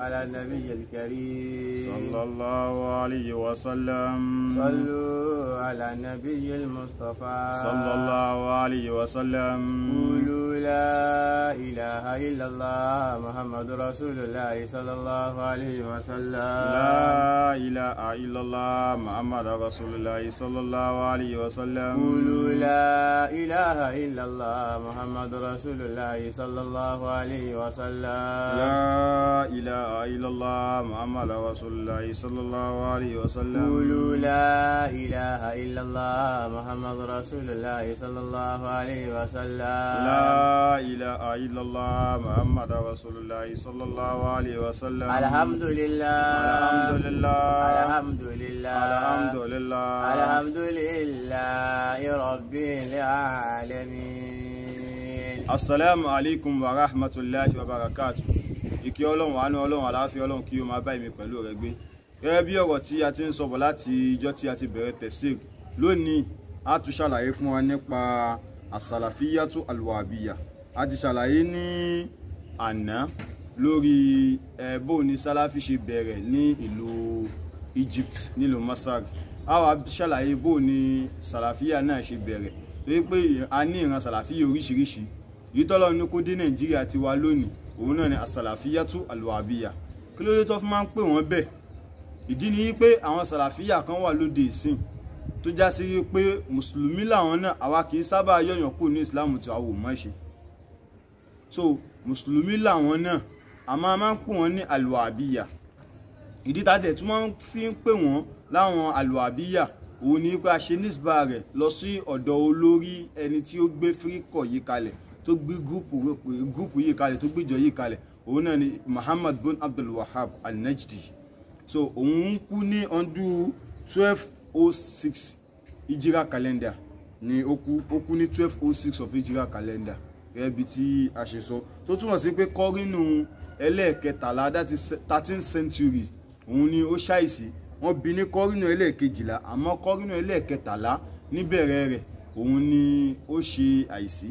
على النبي الكريم صلى الله عليه وسلم صلوا على النبي المصطفى صلى الله عليه وسلم قولوا لا إله إلا الله محمد رسول الله صلى الله عليه وسلم لا إله إلا الله محمد رسول الله صلى الله عليه وسلم قولوا لا إله إلا الله محمد رسول الله صلى الله عليه وسلم لا إله إلا الله محمد رسول الله صلى الله عليه وسلم قولوا لا إله إلا الله محمد رسول الله صلى الله عليه وسلم لا إله إلا الله محمد رسول الله صلى الله عليه وسلم الحمد لله الحمد لله الحمد لله الحمد لله الحمد لله رب العالمين asalaamu alaikum wa rahmatulahi wa barakatu ìkẹ́ ọlọ́run àánú ọlọ́run àlàáfíà ọlọ́run kí o máa bá èmi pẹ̀lú rẹ gbé gẹ́gẹ́ bí ọ̀rọ̀ tí a ti ń sọ̀bọ̀ láti ijọ́ tí a ti bẹ̀rẹ̀ tafsir lónìí a tún ṣàlàyé fún wa nípa àsàlàfíyàtú alwahabiya a ti ṣàlàyé ní àná lórí ẹ̀ bó ni sálàfí ṣe bẹ̀rẹ̀ ní ìlú Egypt nílùú Masar a wá ṣàlàyé bó ni sàlàfíà náà ṣe bẹ̀rẹ̀ torí pé a ní ìran sàlàfíà oríṣiríṣi yìí tọ́lọ́ ní kó dé Nàìjíríà ti wa lónìí òun náà ni àsàlàfíyàtú alwahabiya kí ló dé tó fi máa ń pè wọ́n bẹ́ẹ̀ ìdí ni pé àwọn sàlàfíà kan wà lóde ìsìn tó já sí pé mùsùlùmí làwọn náà àwa kì í sábà yọ̀yàn kù ní ìsìláàmù tí a wò mọ́ ṣe so mùsùlùmí làwọn náà àmọ́ a máa ń pè wọ́n ní alwahabiya ìdí tá a dẹ̀ tún máa ń fi ń pè wọ́n láwọn alwahabiya òun ni pé a ṣe nísbà rẹ̀ lọ sí ọ̀dọ̀ olórí ẹni tí ó gbé fíríkọ̀ yìí kalẹ̀ tó gbé gúrùpù yìí kalẹ̀ tó gbéjọ yìí kalẹ̀ òun náà ni Muhammad bin Abdul Wahab al-Najdi so òun kú ní ọdún twelve oh six ìjírà calendar ni ó kú ó kú ní twelve oh six of ìjírà calendar gẹ́gẹ́ bí tí a ṣe sọ tó túmọ̀ sí pé kọ́rínù ẹlẹ́ẹ̀kẹtàlá that is thirteenth century òun ni ó ṣàìsí wọ́n bí ní kọ́rínù ẹlẹ́ẹ̀kejìlá àmọ́ kọ́rínù ẹlẹ́ẹ̀kẹtàlá níbẹ̀rẹ̀ rẹ̀ òun ni ó ṣe àìsí.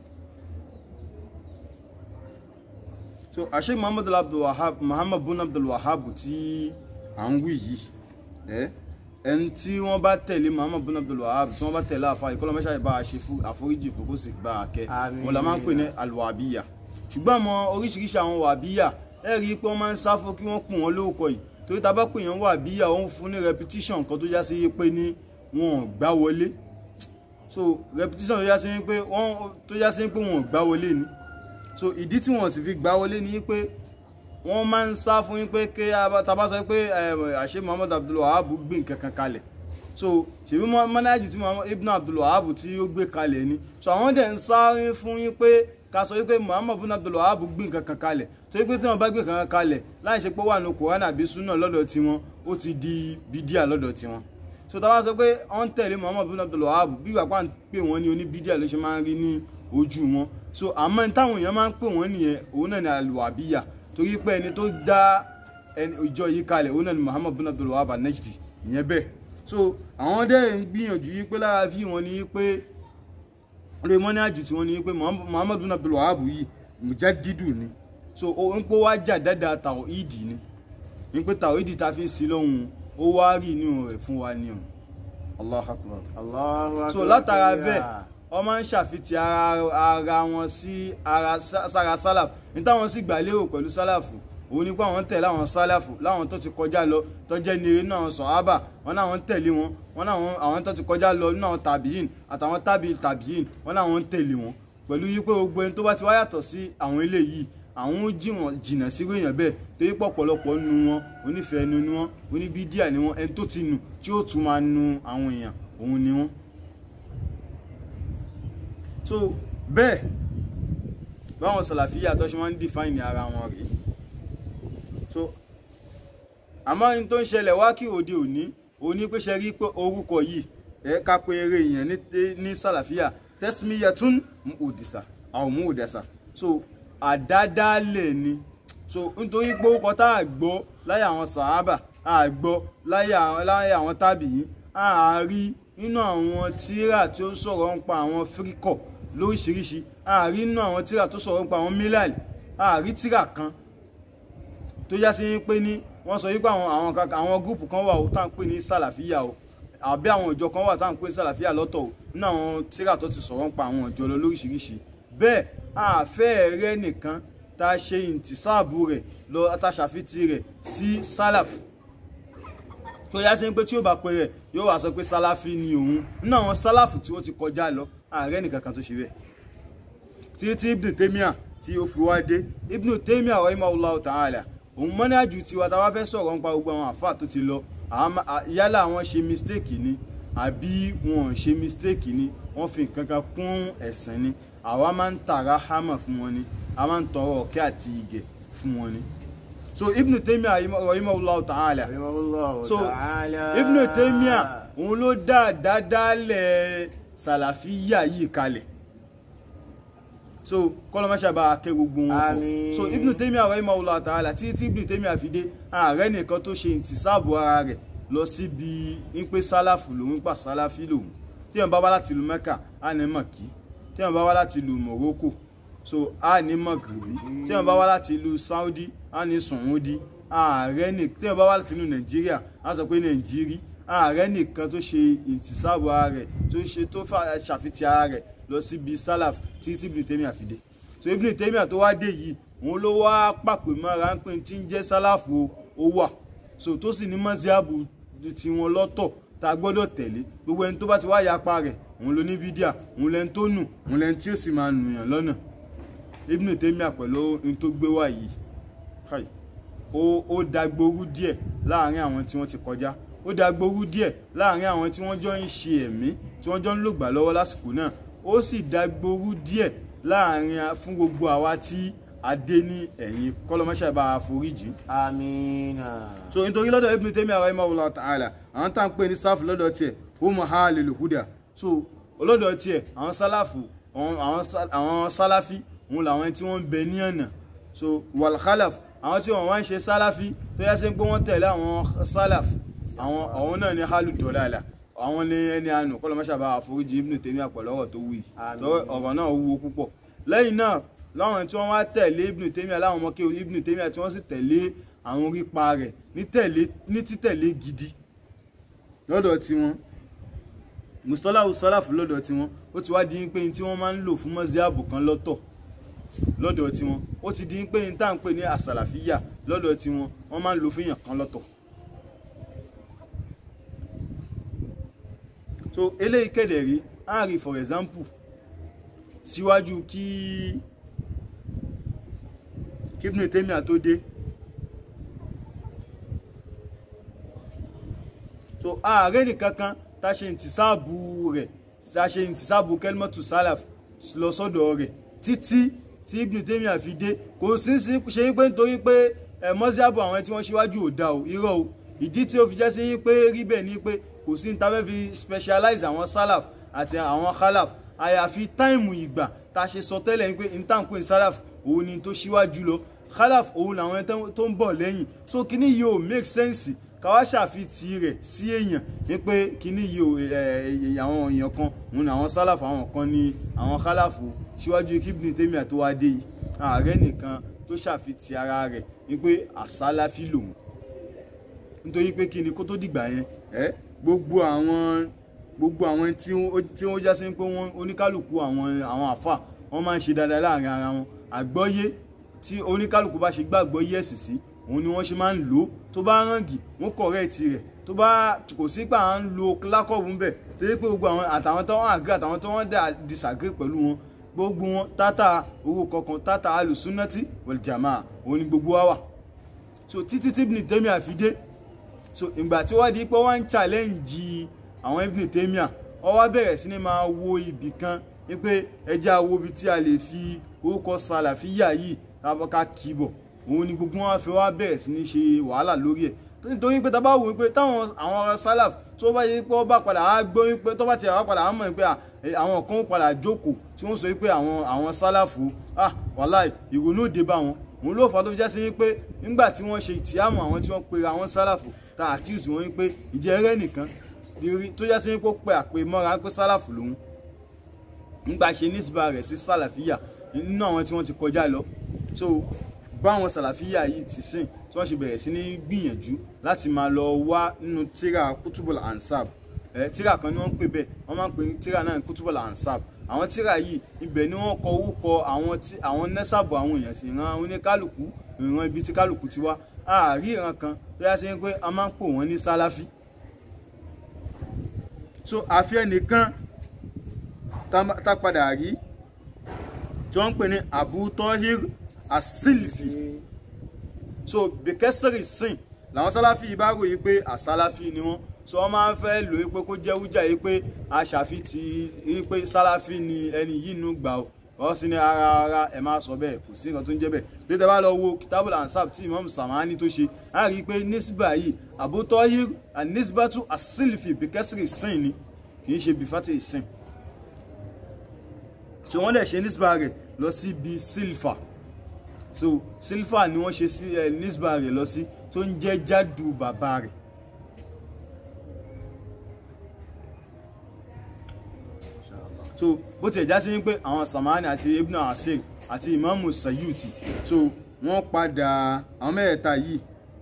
so àṣẹ muhammad abdulwahab muhammad bin abdulwahab tí à ń wí yìí ẹ ẹni tí wọ́n bá tẹ̀lé muhammad bin abdulwahab tí wọ́n bá tẹ̀lé àfa ìkọlọ mẹsàáyé bá a ṣe fún àforíjì fún kó sì gba àkẹ Àmín. wọn la máa ń pè ní alwahabiya ṣùgbọ́n àwọn oríṣiríṣi àwọn wàbíyà ẹ rí i pé wọ́n máa ń sáfó kí wọ́n pè wọ́n lórúkọ yìí torí tá a bá pè yẹn wàbíyà òun fún ní repetition kan tó já sí pé ní wọn ò gbá wọlé so repetition tó já sí pé wọ́n tó já sí pé wọn ò gbá wọlé ni so ìdí tí wọn sì fi gbá wọlé ni pé wọ́n máa ń sá fún yín pé kí taba sọ pé àṣẹ muhammad abdulwahab gbé nǹkan kan kalẹ̀ so ṣèbí mọ́nájì tí muhammad ibn abdulwahab tí ó gbé kalẹ̀ ni so àwọn dẹ̀ ń sáré fún yín pé ká sọ wípé muhammad ibn abdulwahab gbé nǹkan kan kalẹ̀ tó yí pé tí wọ́n bá gbé nǹkan kan kalẹ̀ láì ṣe pé wà ní kòránà àbí súnà lọ́dọ̀ tiwọn ó ti di bídíà lọ́dọ̀ tiwọn so tá a bá sọ pé wọ́n ń tẹ̀lé muhammad ibn abdulwahab bí ìgbà pa ń pè wọ́n ní oníbídíà ló ṣe máa ń rí ní ojú wọn so àmọ́ ní táwọn èèyàn máa ń pè wọ́n nìyẹn òun náà ní alwahabiya torí pé ẹni tó dá ẹni ìjọ yìí kalẹ̀ òun náà ní muhammad bin abdul wahab al-najdi ìyẹn bẹ́ẹ̀ so àwọn dẹ́ ń gbìyànjú yìí pé lára fi wọn ni pé lórí mọ́ní àjù tí wọ́n ní pé muhammad bin abdul wahab yìí mujaddidu ni so ó ń pé wá jà dáadáa tàwíìdì ni ń pé tàwíìdì ta fi ń sí lọ́hùn ó wá rí inú rẹ̀ fún wa ni o allah akbar Allahu akbar so látara bẹ́ẹ̀ wọ́n máa ń ṣàfitì ara ara wọn sí ara sára sálàf ní táwọn sì gbà lérò pẹ̀lú sálàfù òun ni pé àwọn tẹ̀lé àwọn sálàfù láwọn tó ti kọjá lọ tó jẹ́ ní eré náà sọ̀hábà wọn náà ń tẹ̀lé wọn wọn náà àwọn tó ti kọjá lọ náà tàbíyìn àtàwọn tábì tàbíyìn wọn náà ń tẹ̀lé wọn pẹ̀lú yí pé gbogbo ẹni tó bá ti wá yàtọ̀ sí àwọn eléyìí àwọn ó jí wọn jìnnà sí èèyàn bẹ́ẹ̀ torí pọ̀ pọ̀lọpọ̀ nu wọn onífẹ̀ẹ́ nu ni wọn oníbídíà ni wọn ẹni tó ti nù tí ó tún máa nu àwọn èèyàn òun ni wọn so bẹ́ẹ̀ báwọn sàlàfíà tó ṣe máa ń define ara wọn rèé so àmọ́ ní tó ń ṣẹlẹ̀ wá kí òde òní òní pé ṣe rí pé orúkọ yìí ẹ ká pé eré èèyàn ní sàlàfíà tẹ́símíyàtún òdìsà àwọn mú òdìsà so àdádálẹ̀ ni so nítorí pé ó kọ tá a gbọ́ láyé àwọn sàhábà a gbọ́ láyé àwọn tábìyìn a rí nínú àwọn tíra tí ó sọ̀rọ̀ ń pa àwọn fíríkọ̀ lóríṣiríṣi a rí nínú àwọn tíra tó sọ̀rọ̀ ń pa àwọn mílàlì a rí tíra kan tó já sí pé ní wọ́n sọ wípé àwọn àwọn kankan àwọn gúrùpù kan wà ó tá à ń pè ní sàlàfíà o àbí àwọn ìjọ kan wà tá à ń pè ní sàlàfíà lọ́tọ̀ o nínú àwọn tíra tó ti sọ̀rọ̀ ń pa àwọn ìjọ lọ lóríṣiríṣi bẹ́ẹ̀ àfẹ́ rẹ nìkan tá a ṣe ìntìsáàbù rẹ̀ lọ tá a ṣàfitì rẹ̀ sí sálàf tó yá sí pé tí ó bá pe rẹ̀ yóò wá sọ pé sálàfí ni òun nínú àwọn sálàfù tí ó ti kọjá lọ ààrẹ nìkan kan tó ṣe bẹ́ẹ̀ tí tí ibn taymiya tí ó fi wá dé ibn taymiya rahimahullahu ta'ala òun mọ́nájú tiwa tá a bá fẹ́ sọ̀rọ̀ nípa gbogbo àwọn àfáà tó ti lọ àmọ́- à- yálà àwọn ṣe mistake ni àbí wọn ò ṣe mistake ni wọ́n fi nǹkan kan kún ẹ̀sìn ni àwa máa ń tàrà hámà fún wọn ni a máa ń tọrọ ọ̀kẹ́ àti ìgẹ̀ fún wọn ni so ibn taymiya rahimahullahu ta'ala rahimahullahu so ta'ala. ibn taymiya òun ló dá àdádálẹ̀ sàlàfíyà yìí kalẹ̀ so kọlọmọṣà bá a kẹ gbogbo wọn pọ̀. Àmín. so ibn taymiya rahimahullahu ta'ala tí tí ibn taymiya fi dé ààrẹ nìkan tó ṣe ìtìsáàbò ara rẹ̀ lọ síbi ń pé sálàfù lòun pa sálàfí lòun tí wọn bá wá láti ìlú mẹ́kà á ní mọ̀kí tí wọn bá wá láti ìlú morocco so á ní mọ̀gìrì tí wọn bá wá láti ìlú saudi á ní sùnwúdí ààrẹ nìkan tí wọn bá wá láti ìlú nàìjíríà á sọ pé nàìjírí ààrẹ nìkan tó ṣe ìtìsáàbò ara rẹ̀ tó ṣe tó fà- ṣàfitì ara rẹ̀ lọ síbi sálàf tí tí ibn taymiya fi dé so ibn taymiya tó wá dé yìí òun ló wá pàpè mọ́ra ń pè tí ń jẹ́ sálàfù ó wà so tó sì ní mọ́síábù tiwọn lọ́tọ̀ tá a gbọ́dọ̀ tẹ̀lé gbogbo ẹni tó bá ti wá yapa rẹ̀ òun ló ní bídíà òun lẹni tó nù òun lẹni tí ó sì máa nù yàn lọ́nà ibn taymiya pẹ̀lú ohun tó gbé wá yìí káì ó ó dagboru díẹ̀ láàrin àwọn tí wọ́n ti kọjá ó dagboru díẹ̀ láàrin àwọn tí wọ́n jọ ń ṣe ẹ̀mí tí wọ́n jọ ń lògbà lọ́wọ́ lásìkò náà ó sì dagboru díẹ̀ láàrin a- fún gbogbo àwa tí a dé ní ẹ̀yìn kọ́lọ́mọṣẹ́ bá a foríjì amina. so nítorí lọ́dọ̀ ibn taymiya rahimahullah ta'ala àwọn tá à ń pè ní sáfù lọ́dọ̀ tiẹ̀ ó mọ̀ ha lè lò húdà so lọ́dọ̀ tiẹ̀ àwọn sálàfù àwọn- àwọn sá- àwọn sálàfí òun làwọn tí wọ́n ń bẹ ní ọ̀nà so wal khalaf àwọn tí wọ́n wá ń ṣe sálàfí tó yá sí pé wọ́n tẹ̀lé àwọn sálàf àwọn àwọn náà ní halu dọ̀làlà àwọn ní ẹni àánú kọ́lọ́ mọ́ṣábà àforíjì ibn taymiya pẹ̀lú ọ̀rọ̀ tó wù yìí Àmín. tó ọ̀rọ̀ náà wúwo púpọ̀ lẹ́yìn náà láwọn tí wọ́n wá tẹ̀lé ibn taymiya láwọn ọmọ kí ibn taymiya tí wọ́n sì tẹ̀lé àwọn orípa rẹ̀ ní tẹ̀lé ní títẹ̀lé gidi lọ́dọ̀ tiwọn mustalahu salaf lọ́dọ̀ tiwọn ó ti wá di pé ní tí wọ́n máa ń lò fún mọ́síábù kan lọ́tọ̀ lọ́dọ̀ tiwọn ó ti di pé ní tá à ń pè ní àsàlàfíyà lọ́dọ̀ tiwọn wọ́n máa ń lò fún èèyàn kan lọ́tọ̀ so eléyìí kéde rí á rí for example síwájú kí kí Ibn Taymiyyah tó dé so ààrẹ nìkankan tá a ṣe ìtìsáàbù rẹ̀ tá a ṣe ìtìsáàbù kẹlmọ́tù sálàf lọ sọ́dọ̀ rẹ̀ títí tí Ibn Taymiyyah fi dé kò sí sí ṣe pé nítorí pé ẹ mọ́síábù àwọn tí wọ́n ṣíwájú ò dá o irọ́ o ìdí tí ó fi jẹ́ sí pé rí bẹ́ẹ̀ ni pé kò sí ní ta fẹ́ fi specialize àwọn sálàf àti àwọn khalaf àyàfi táìmù ìgbà tá a ṣe sọ tẹ́lẹ̀ ni pé intanko sálàf òun ni tó ṣíwájú lọ khalaf òun làwọn ẹni tó ń bọ̀ lẹ́yìn so kíní yìí ò make sense káwá ṣàfitì rẹ̀ sí èèyàn ní pé kíní yìí ò ẹ, àwọn èèyàn kan òun làwọn sálàf àwọn kan ní àwọn khalaf ṣíwájú kí Ibn Taymiyyah tó wá dé yìí ààrẹ nìkan tó ṣàfitì ara rẹ̀ ní pé àsálàfí lòun nítorí pé kí ni kó tó dìgbà yẹn ẹ gbogbo àwọn gbogbo àwọn tí wọ́n tí wọ́n já sí pé wọ́n oníkálukú àwọn àwọn àfà wọ́n máa ń ṣe dáadáa láàrin ara wọn àgbọ́yé tí oníkálukú bá ṣe gbàgbọ́ yí ẹ̀sìn sí òun ni wọ́n ṣe máa ń lò ó tó bá rángì wọ́n kọ̀rẹ́ẹ̀tì rẹ̀ tó bá kò sí pé à ń lo lákọ̀ọ́bù ń bẹ̀ tó yẹ pé gbogbo àwọn àtàwọn tó wọ́n àgé àtàwọn tó wọ́n dà disagree pẹ̀lú wọn gbogbo wọn tátà owó kọ̀ọ̀kan tátà alùsúnnátì wal jamaa òun ni gbogbo wa wà so títí tí Ibn Taymiyyah fi dé so ìgbà tí wọ́n di pé wọ́n ń challenge àwọn Ibn Taymiyyah wọ́n wá bẹ̀rẹ̀ sí ni máa wo ibì kan wípé ẹjẹ́ àwo ibi tí a lè fi orúkọ sàlàfíyà yìí ká kìbọ̀ òun ni gbogbo wọn fẹ́ wá bẹ̀rẹ̀ sí ní ṣe wàhálà lórí ẹ̀ nítorí pé tábà wò wípé táwọn àwọn ará sálàf tó bá yẹ pé wọ́n bá padà á gbọ́ wípé tó bá ti àwọn padà á mọ̀ wípé àwọn kan padà jókòó tí wọ́n sọ wípé àwọn àwọn sálàfù ah wàláì ìrònú òde bá wọn òun ló fà á tó fi jẹ́ sí wípé nígbà tí wọ́n ṣe ìtìyàmù àwọn tí wọ́n pe àwọn sálàfù ta accuse wọn wípé ìjẹ́ ẹrẹ́ nìkan tó jẹ́ sí wípé ó pe àpè mọ́ra pé sálàfù lòun nígbà ṣe nísìbà rẹ̀ sí sálàfíyà nínú àwọn tí wọ́n ti kọjá lọ so báwọn sàlàfíà yìí ti sìn tí wọ́n ṣe bẹ̀rẹ̀ sí ní gbìyànjú láti máa lọ wá nínú tíra kútùbọ̀lá ansab ẹ tíra kan ni wọ́n ń pè bẹ́ẹ̀ wọ́n máa ń pè ní tíra náà ní kútùbọ̀lá ansab àwọn tíra yìí ibẹ̀ ni wọ́n kọ orúkọ àwọn tí àwọn nẹ́sàbọ̀ àwọn èèyàn sì ran oníkálùkù ìran ibi tí kálùkù ti wá àárí ìran kan tó yá sí pé a máa ń pò wọ́n ní sálàfí so àfi ẹnìkan tá- tá padà rí tí wọ́n ń pè ní Abu Tahir As-Silfi so bìkẹ́sìrì sìn làwọn sálàfí yìí bá ròyìn pé àsálàfí ni wọ́n so wọ́n máa ń fẹ́ lò ó pé kó jẹ́ wújà yìí pé aṣàfi ti rí pé sálàfí ni ẹni yìí nù gbà ó wọ́n sì ní ara ara ẹ̀ máa sọ bẹ́ẹ̀ kò sí nǹkan tó ń jẹ́ bẹ́ẹ̀ bí tẹ́ bá lọ wo kitabul ansab tí imam samani tó ṣe á rí i pé nisba yìí Abu Tahir anisbatu As-Silfi bìkẹ́sìrì sìn ni kì í ṣe bìfátì sìn tí wọ́n dẹ̀ ṣe nisba rẹ̀ lọ sí bíi silfa so silfa ni wọ́n ṣe sí ẹ nisba rẹ̀ lọ sí tó ń jẹ́ jádù bàbá rẹ̀ so bó tiẹ̀ já sí wípé àwọn samani àti ibn asir àti imamu sayuti so wọ́n padà àwọn mẹ́ẹ̀ẹ́ta yìí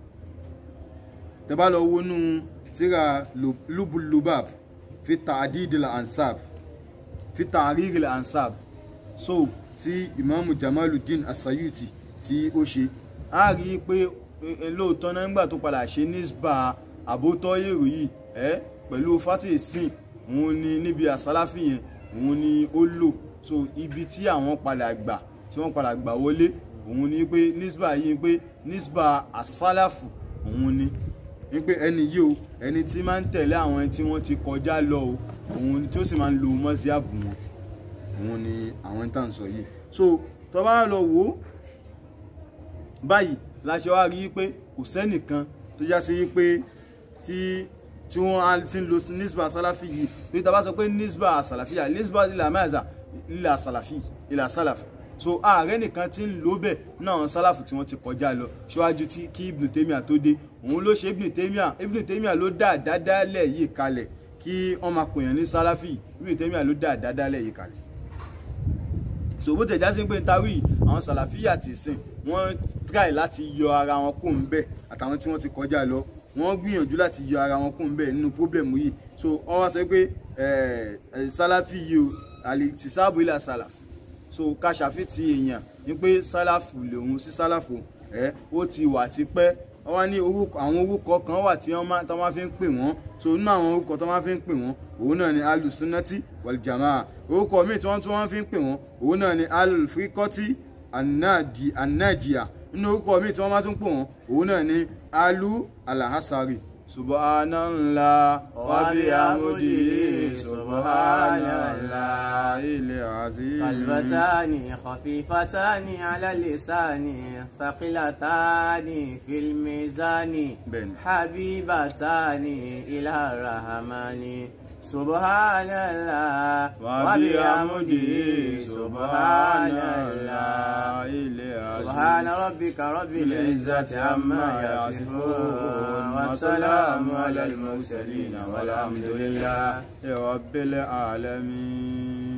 tẹ́ bá lọ wọnú tíra lubulubab fi ta'didil ansab fi ta'riril ansab so tí ìmáàmù jamaluddin asayuti tí ó ṣe a rí i pé e, lóòótọ́ náà nígbà tó padà ṣe nisba àbótọ́ èrò yìí ẹ pẹ̀lú fatih sin òun ni níbi àsálàfì yẹn òun ni ó lò so ibi tí àwọn padà gbà tí wọ́n padà gbà wọlé òun ni pé nisba yìí pé nisba àsálàfù òun ni wípé ẹni yìí o ẹni tí máa ń tẹ̀lé àwọn ẹni tí wọ́n ti kọjá lọ o òun tí ó sì máa ń lo mọ́síábù wọn òun ni àwọn tá à ń sọ yìí so tó bá lọ wò ó báyìí la ṣe wá rí i pé kò sẹ́nìkan tó já sí pé tí tí wọ́n á ti ń lo nisba salafi yìí tó tá a bá sọ pé nisba salafiya nisba ilà mẹ́àzà ilà salafi ilà salafi so ààrẹ nìkan ti ń lò bẹ́ẹ̀ náà àwọn sálàfù tí wọ́n ti kọjá lọ ṣíwájú tí kí ibn taymiya tó dé òun ló ṣe ibn taymiya ibn taymiya ló dá àdádálẹ̀ yìí kalẹ̀ kí wọ́n máa pèèyàn ní sálàfì ibn taymiya ló dá àdádálẹ̀ yìí kalẹ̀ so bó tẹ̀ já sí pé n tawí àwọn sàlàfíà ti sìn wọ́n try láti yọ ara wọn kó ń bẹ̀ àtàwọn tí wọ́n ti kọjá lọ wọ́n gbìyànjú láti yọ ara wọn kó ń bẹ̀ nínú pọ́blẹ̀mù yìí so wọ́n wá sọ pé sálàfí yìí o àlè ti sáàbù ilà sálàfù so ká ṣàfitì èèyàn ní pé sálàfù lòun sí sálàfù ẹ ó ti wà tipẹ́ wọ́n wá ní orúkọ àwọn orúkọ kan wà tí wọ́n máa tí wọ́n fi ń pè wọ́n so nínú àwọn orúkọ tí wọ́n fi ń pè wọ́n òun náà ni alùsùnàtì wàlìjàmá orúkọ míì tí wọ́n tún wọ́n fi ń pè wọ́n òun náà ni alùfíkọ́tì anájìyà nínú orúkọ míì tí wọ́n máa tún pè wọ́n òun náà ni alù alahasari subhanallah wa bihamdihi subhanallah ilẹ̀ azim. كلمتان خفيفتان على اللسان ثقيلتان في الميزان بين. حبيبتان إلى الرحمن سبحان الله وبحمده سبحان الله ilẹ̀ azim. سبحان ربك رب العزة عما يصفون والسلام على المرسلين والحمد لله رب العالمين